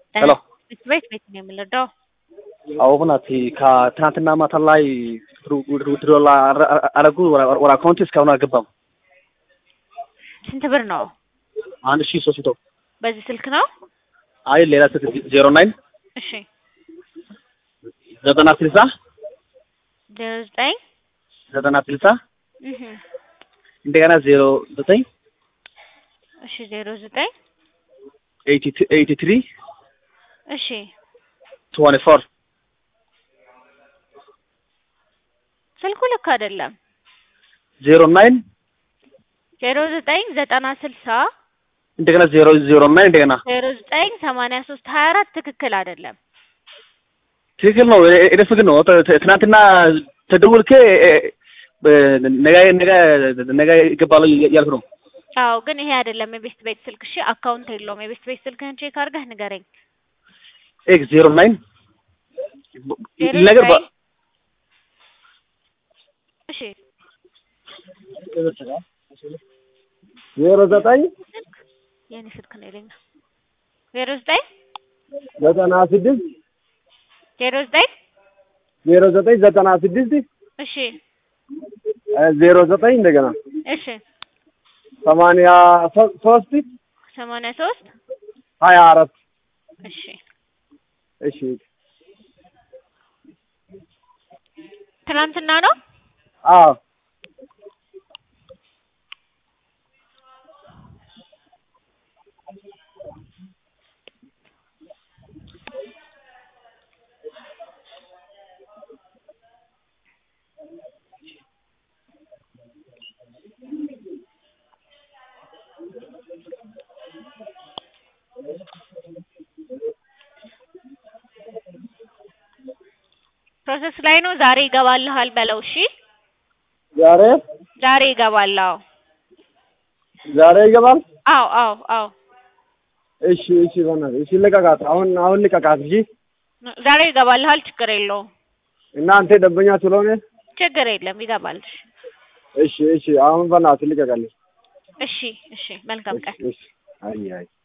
ሄሎ ቤት ቤት ቤት ነው የምንረዳው። አዎ ናት ከትናንትና ማታ ላይ ድሮ አረጉ ወደ አካውንት እስካሁን አልገባም። ስንት ብር ነው? አንድ ሺህ ሶስት መቶ በዚህ ስልክ ነው? አይ ሌላ ስልክ ዜሮ ናይን እሺ ዘጠና ስልሳ ዜሮ ዘጠኝ ዘጠና ስልሳ እህ እንደገና ዜሮ ዘጠኝ እሺ ዜሮ ዘጠኝ ኤይቲ ትሪ እሺ ትዌንቲ ፎር ስልኩ ልክ አይደለም። ዜሮ ናይን ዜሮ ዘጠኝ ዘጠና ስልሳ እንደገና ዜሮ ዜሮ ናይን እንደገና ዜሮ ዘጠኝ ሰማንያ ሶስት ሀያ አራት ትክክል አይደለም። ትክክል ነው። እኔ ፍቅር ነው። ትናንትና ተደውልኬ ነገ ነገ ነገ ይገባሉ እያልኩ ነው። አዎ ግን ይሄ አይደለም የቤስት ቤት ስልክ። እሺ አካውንት የለውም። የቤስት ቤት ስልክህን ቼክ አድርገህ ንገረኝ። ኤክስ ዜሮ ናይን ዜሮ ነገር ዘጠኝ እሺ ዜሮ ዘጠኝ ስልክ የኔ ስልክ ነው ይለኛል። ዜሮ ዘጠኝ ዘጠና ስድስት ዜሮ ዘጠኝ ዜሮ ዘጠኝ ዘጠና ስድስት እሺ ዜሮ ዘጠኝ እንደገና እሺ ሰማንያ ሶ- ሶስት ሰማንያ ሶስት ሀያ አራት እሺ እሺ ትናንትና ነው። አዎ ፕሮሰስ ላይ ነው። ዛሬ ይገባልሃል በለው። እሺ ዛሬ ዛሬ ይገባል። አዎ ዛሬ ይገባል። አዎ አዎ አዎ እሺ እሺ በእናትህ እሺ ልቀቃት። አሁን አሁን ልቀቃት። እሺ ዛሬ ይገባልሃል። ችግር የለውም። እናንተ ደንበኛ ስለሆነ ችግር የለም። ይገባል። እሺ እሺ አሁን በእናትህ ልቀቃለች። እሺ እሺ። መልካም ቀን። እሺ አይ አይ